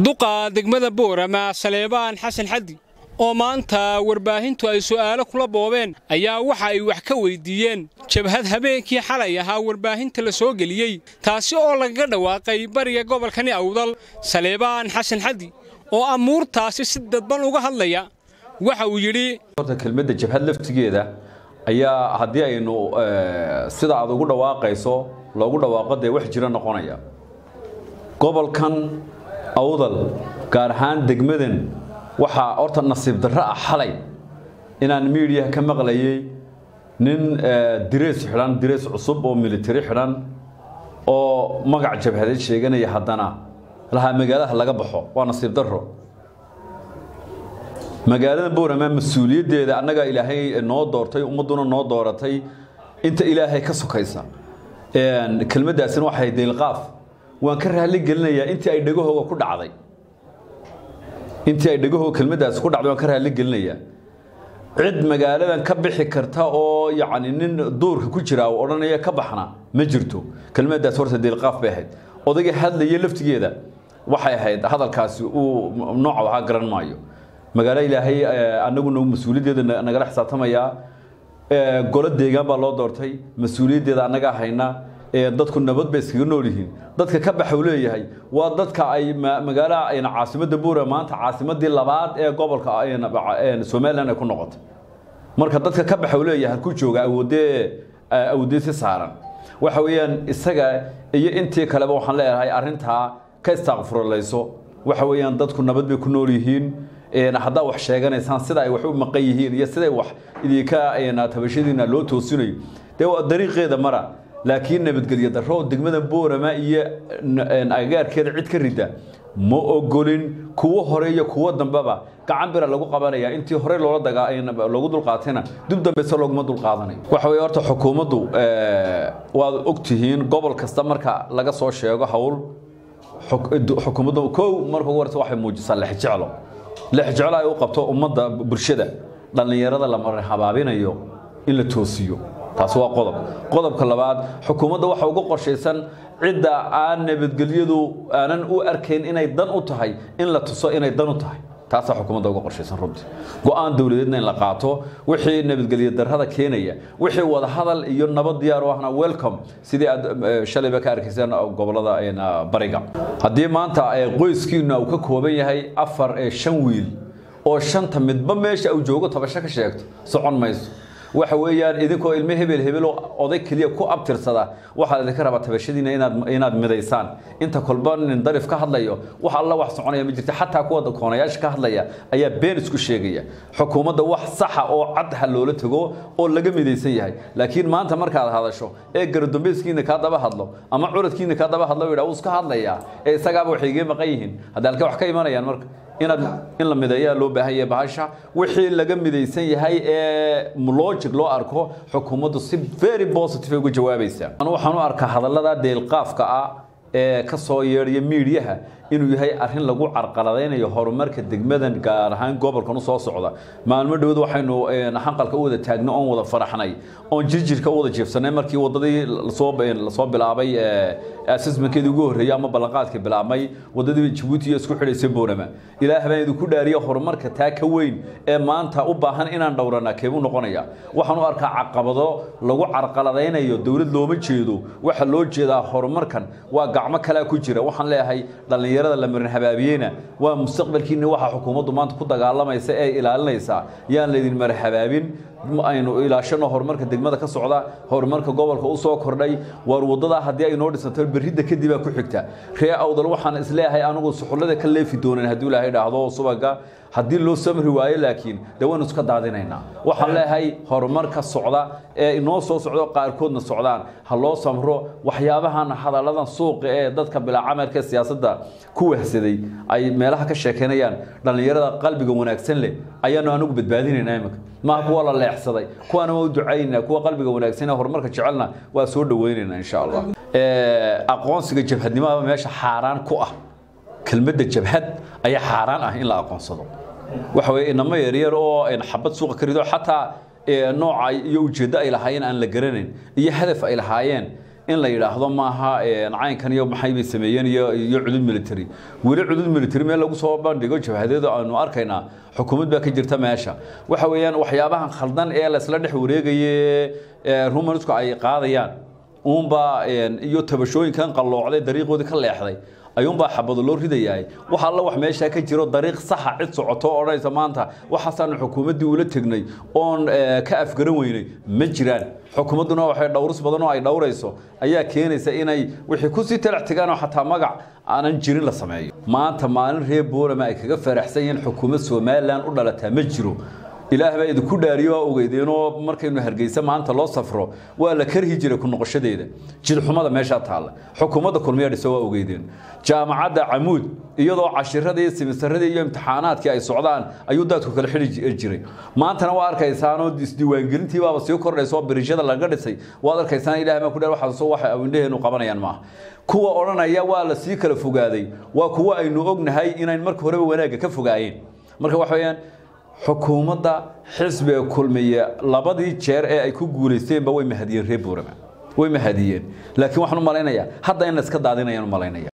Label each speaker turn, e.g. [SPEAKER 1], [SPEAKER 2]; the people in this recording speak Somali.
[SPEAKER 1] duqa degmada boorama saleebaan xasan xaddi oo maanta warbaahintu ay su'aalo kula boobeen ayaa waxa ay wax ka weyddiiyeen jabhad habeenkii xalay ahaa warbaahinta la soo geliyey taasi oo lagaga dhawaaqay bariga gobolkani awdal saleebaan xasan xaddi oo amuurtaasi si dadban uga hadlaya waxa uu yidhi
[SPEAKER 2] horta kelmadda jabhad laftigeeda ayaa haddii aynu sida aad ugu dhawaaqayso loogu dhawaaqo dee wax jiro noqonaya gobolkan awdal gaar ahaan degmadan waxaa horta nasiib darro ah xalay inaan miidiyaha ka maqlayay nin direys xidhan direys cusub oo militari xidhan oo magac jabhadeed sheeganaya haddana lahaa magaalada laga baxo waa nasiib darro magaalada boorama mas-uuliyaddeeda annaga ilaahay noo doortay ummadduna noo dooratay inta ilaahay ka sokaysa kelmaddaasina waxay deylqaaf waan ka raali gelinayaa intii ay dhegahooga ku dhacday intii ay dhegahooga kelmaddaasi ku dhacday waan ka raali gelinayaa cid magaaladan ka bixi karta oo yacni nin duurka ku jira oo odhanaya ka baxna ma jirto kelmaddaas horta deylqaaf bay ahayd odayga hadlaya laftigeeda waxay ahayd hadalkaasi uu nooca ahaa garan maayo magaalo ilaahay annaguna mas-uuliyaddeeda nagala xisaabtamayaa golo deegaan baa loo doortay mas-uuliyaddeeda annagaa hayna dadku nabad bay iskaga nool yihiin dadka ka baxa uu leeyahay waa dadka ay magaala caasimadda buura maanta caasimadii labaad ee gobolka somalilan ay ku noqotay marka dadka ka baxa uu leeyahay halku jooga awoodee awoodee si saaran waxa weeyaan isaga iyo intii kaleba waxaan leeyahay arrintaa ka istaaqfurulayso waxa weeyaan dadku nabad bay ku nool yihiin haddaa wax sheeganaysaan sida ay wax u maqan yihiin iyo siday wax idinka tabashadiina loo toosinayo dee waa dariiqeeda mara laakiin nabadgelyo darro degmada boorama iyo agagaarkeeda cid ka rida ma ogolin kuwo hore iyo kuwo dambeba gacan bira lagu qabanaya intii hore loola loogu dulqaatayna dib dambeyse looguma dulqaadanayo waxa weye horta xukuumaddu waad ogtihiin gobol kasta marka laga soo sheego hawl xukuumaddu kow marka ugu horeysa waxay muujisaa lexjeclo lexjeclo ay u qabto ummadda bulshada dhallinyarada la marin habaabinayo in la toosiyo taasi waa qodob qodobka labaad xukuumadda waxa uga qorshaysan cidda aan nabadgelyadu aanan u arkayn inay dan u tahay in la tuso inay dan u tahay taasaa xukuumadda uga qorshaysan runtii go-aan dowladeedna in la qaato wixii nabadgelyo darrada keenaya wixii wada hadal iyo nabad diyaar u ahna welcome sidii aad shalayba ka arkayseen gobolada bariga haddii maanta qoyskiina uu ka kooban yahay afar shan wiil oo shanta midba meesha uu joogo tabasho ka sheegto socon mayso waxa weeyaan idinkoo ilmo hebel hebel oday keliya ku abtirsada waxaad idinka rabaa tabashadiina inaad inaad midaysaan inta kolba nin darif ka hadlayo wax alla wax soconaya ma jirta xataa kuwa koonayaasha ka hadlaya ayaa been isku sheegaya xukuumadda wax saxa oo cad ha loola tago oo laga midaysan yahay laakiin maanta markaad hadasho ee garadambeyskiina kaa daba hadlo ama curadkiina kaa daba hadlo yidhaa wuu iska hadlayaa ee isagaaba waxay iga maqan yihiin hadda halka wax ka imanayaan marka inaad in la mideeyaa loo baahan yahay bahasha wixii laga midaysan yahay ee logic loo arko xukuumaddu si very positive uga jawaabaysaa waxaan u arkaa hadallada deelqaafka ah ee ka soo yeedhaya miidiyaha inuu yahay arrin lagu carqaladaynayo horumarka degmadan gaar ahaan gobolkan u soo socda maalmo dhowad waxaynu xanqalka u wada taagno oon wada faraxnay oon jirjirka u wada jeefsanay markii wadadii lasoo bilaabay assessmentkeedii ugu horreeyay ama ballanqaadka bilaabmay wadadii jabuuti iyo isku xidhaysay boorama ilaah baan idinku dhaariya horumarka taa ka weyn ee maanta u baahan inaan dhowrana keebuu noqonaya waxaan u arkaa caqabado lagu carqaladaynayo dowlad looma jeedo waxa loo jeedaa horumarkan waa gacmo kalea ku jira waxaan leeyahay dhallinyaro la marin habaabiyeyna waa mustaqbalkiina waxa xukuumaddu maanta ku dagaalamaysa ee ilaalinaysa yaan laydin marin habaabin aynu ilaashano horumarka degmada ka socda horumarka gobolka u soo kordhay waar waddadaa haddii ay noo dhisanto berridda kadibaa ku xigta ree awdal waxaan isleeyahay anigu suxullada ka leefi doonan hadduu ilaahay dhaahdo subaga haddii loo samri waayo laakiin dee waynu iska daadinaynaa waxaan leeyahay horumarka socda ee inoo soo socdo qaarkoodna socdaan ha loo samro waxyaabahan hadalladan suuqa ee dadka bilaa camalka ee siyaasadda ku wahsaday ay meelaha ka sheekeynayaan dhallinyarada qalbiga wanaagsan leh ayaanu anigu badbaadinaynaa imika maaha kuwa la leexsaday kuwaana waa u ducaynaa kuwa qalbiga wanaagsan ee horumarka jecelna waa soo dhawaynaynaa insha allah aqoonsiga jabhadnimada meesha xaaraan ku ah kelmadda jabhad ayaa xaaraan ah in la aqoonsado waxa weye inamo yaryar oo xabad suuqa ka rido xataa nooca iyo ujeeddo ay lahaayeen aan la garanayn iyo hadaf ay lahaayeen in la yidhaahdo maaha caynkan iyo maxay bay sameeyeen iyo iyo cudud military weli cudud military meel lagu soo bandhigo jabhadeedu aanu arkaynaa xukuumad baa ka jirta meesha waxa weeyaan waxyaabahan khaldan ee laysla dhex wareegaye rumansku ay qaadayaan uunbaa iyo tabashooyinkan qalloocday dariiqoodii ka leexday ayuunbaa xabado loo ridayahay wax alla wax meeshaa ka jiro dariiq saxa cid socoto oo odhanaysa maanta waxaasaanu xukuumaddii ula tegnay oon ka afgaran weynay ma jiraan xukuumadduna waxay dhowris badan oo ay dhowrayso ayaa keenaysa inay wixii kusii talax tegaanoo xataa magac aanan jirin la sameeyo maanta maalin reer boolama ay kaga faraxsan yihiin xukuumad somalilan u dhalataa ma jiro ilaah baa idinku dhaariyo waa ogeydeenoo markaynu hargeysa maanta loo safro waa la karhi jiray ku noqoshadeeda jidxumada meeshaa taalla xukuumadda kulmiya dhisa waa ogeydeen jaamacadda camuud iyadoo cashiradii simisaradii iyo imtixaanaadkii ay socdaan ayuu daadku kala xidhi jiray maantana waa arkaysaanoo isdiiwaangelintii baaba sii kordhaysa oo birishada laga dhisay waad arkaysaan ilaah baa ku dhaar waxaas waxa awindhaheenu qabanayaan maaha kuwa odhanaya waa la sii kala fogaaday waa kuwa aynu ognahay inayn marka horeba wanaagga ka fogaayeen marka waxa weeyaan xukuumadda xisbiga kulmiye labadii jeer ee ay ku guulaysteenba way mahadiyeen reer buurama way mahadiyeen laakiin waxaan u malaynayaa hadda in la iska daadinayaan u malaynaya